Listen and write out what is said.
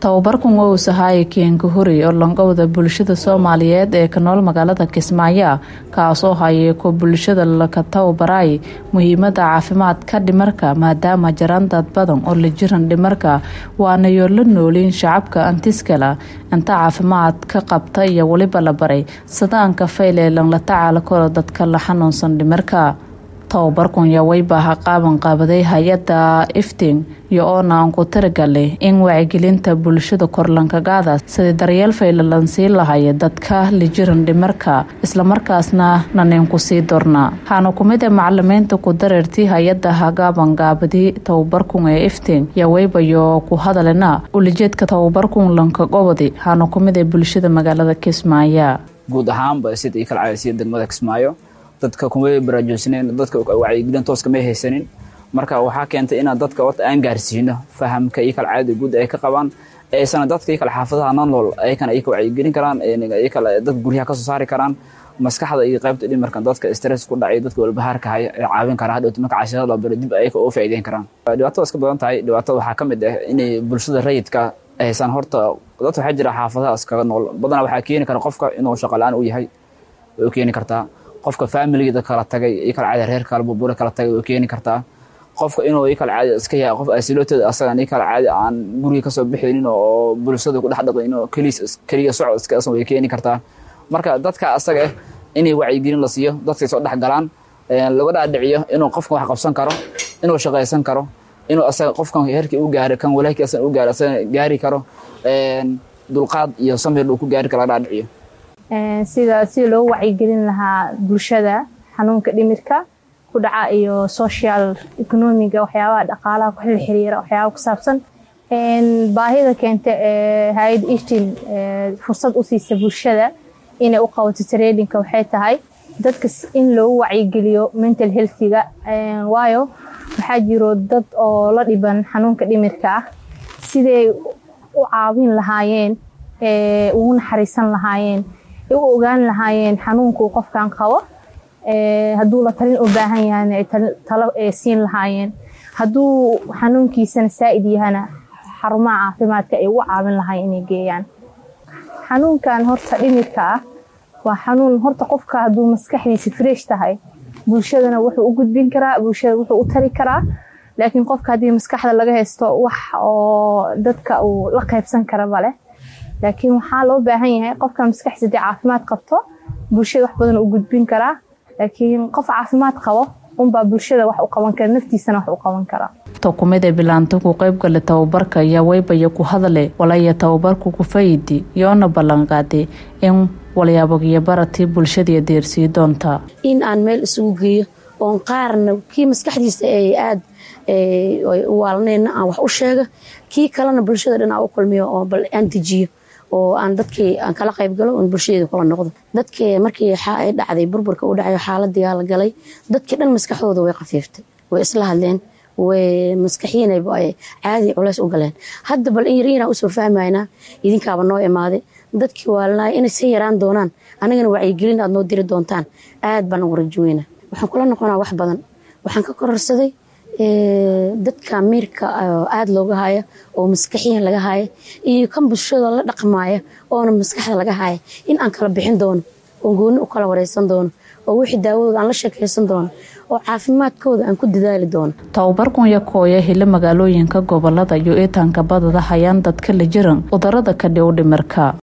tababarkan waa uu sahaaya keenka hori oo langowda bulshada soomaaliyeed ee ka nool magaalada kismaayo kaasoo hayay ko bulshada laka tababaraay muhiimada caafimaadka dhimarka maadaama jaraan dad badan oo la jiran dhimarka waana yoo la nooliin shacabka antiskala inta caafimaad ka qabta iyo weliba la baray sadaanka fayleelan la tacaala karo dadka la xanuunsan dhimarka tababarkun yaa weybaha qaaban qaabaday hay-adda ifting iyo oona aan ku taragalay in wacyigelinta bulshada korlankagaada sidii daryeel faylalan sii lahaya dadka lijiran dhimarka islamarkaasna naninku sii dorna waxaana kumid ee macalimiinta ku dareertii hay-adda hagaaban gaabadi tababarkun ee ifting yaa weybayo ku hadalina ulijeedka tababarkun lanka gobodi waxaana kumid ee bulshada magaalada kismaayo guud ahaanba sida io kala caadasiya degmada kismaayo dadka kuma baraajoosanen dadka wacyigelin tooska may haysanin marka waxaa keentay inaan dadka horta aan gaarsiino fahamka iyo kala caadada guud ay ka qabaan aysana dadka iyo kale xaafadaha nolol ayakana ay ka wacyigelin karaan kale dad guryaha kasoo saari karaan maskaxda iyo qaybta dhimarka dadka stress ku dhacay dadka walbahaarka haya ee caawin karaa hadhowta marka cashirada la baro dib ayaka oo faa'iideyn karaan dhibaatada iska badan tahay dhibaatada waxaa ka mid ah inay bulshada rayidka aysan horta dadka waxaa jira xaafadaha iskaga nool badanaa waxaa keeni kara qofka inuu shaqo la-aan u yahay way u keeni kartaa qofka familigeeda kala tagay iyo kala caadi reer kala burbure kala tagay way keeni kartaa qofka inuu i kala caadi iska yahay qof asilooteeda asagan i kala caadi aan guriga kasoo bixinin oo bulshada ku dhex dhaqin oo keliis keliya socod iska asan way keeni kartaa marka dadka asaga ah inay wacyigelin la siiyo dadkay soo dhex galaan laga dhaadhiciyo inuu qofkan wax qabsan karo inuu shaqaysan karo inuu asaga qofkan heerkii u gaaray kan walaalkii asan u gaaray asaga gaari karo dulqaad iyo samir uu ku gaari karo laga dhaadhiciyo sida sida loo wacyigelin lahaa bulshada xanuunka dhimirka ku dhaca iyo social economiga waxyaabaha dhaqaalaha ku xil xiriira waxyaaba ku saabsan baahida keenta ee hay-ad iftin fursad u siisa bulshada inay u qabato tradingka waxay tahay dadka in loogu wacyigeliyo mental healthiga waayo waxaa jiro dad oo la dhiban xanuunka dhimirka ah siday u caawin lahaayeen ugu naxariisan lahaayeen u ogaan lahaayeen xanuunkuu qofkan qabo hadduu la talin u baahan yahana talo siin lahaayeen hadduu xanuunkiisana saa'id yahana xarumaha caafimaadka ay ugu caawin lahaayeen inay geeyaan xanuunkan horta dhimirka ah waa xanuun horta qofka hadduu maskaxdiisa fresh tahay bulshadana wuxuu u gudbin karaa bulshada wuxuu u tari karaa laakiin qofka haddii maskaxda laga haysto wax oo dadka uu la qaybsan kara maleh laakiin waxaa loo baahan yahay qofka maskaxdiisa dee caafimaad qabto bulshada wax badan u gudbin karaa laakiin qof caafimaad qabo unbaa bulshada wax u qaban kara naftiisana wax u qaban karaa kumid ee bilaanta ku qaybgala tababarka ayaa weybaya ku hadle walaya tababarku ku fayidi yoona ballanqaaday in walyaabogiyo baratii bulshadii deersii doonta in aan meel isugu geeyo oon qaarna kii maskaxdiisa ay aad waalneyna aan wax u sheega kii kalena bulshada dhan aan u kulmiyo oo bal aan dejiyo oo aan dadkii aan kala qayb galo oon bulshadeeda kula noqdo dadkii markii ay dhacday burburka u dhacayo xaaladii la galay dadkii dhan maskaxdooda way khafiiftay way isla hadleen way maskaxiina caadi culays u galeen hadda bal in yar yaraan usoo fahmaynaa idinkaaba noo imaaday dadkii waalnaay inay sa yaraan doonaan anagana wacyigelin aad noo diri doontaan aad baan ugu rajoweyna waxaan kula noqonaa wax badan waxaan ka kororsaday dadka miirka aada looga haya oo maskaxiyan laga haya iyo kan bulshada la dhaqmaaya oona maskaxda laga haya in aan kala bixin doono oo gooni u kala wareysan doono oo wixii daawadooda aan la sheekaysan doono oo caafimaadkooda aan ku dadaali doono tababarkun yakooya hila magaalooyinka gobolada iyo iitaanka badada hayaan dadka la jiran cudurada ka dhow dhimirka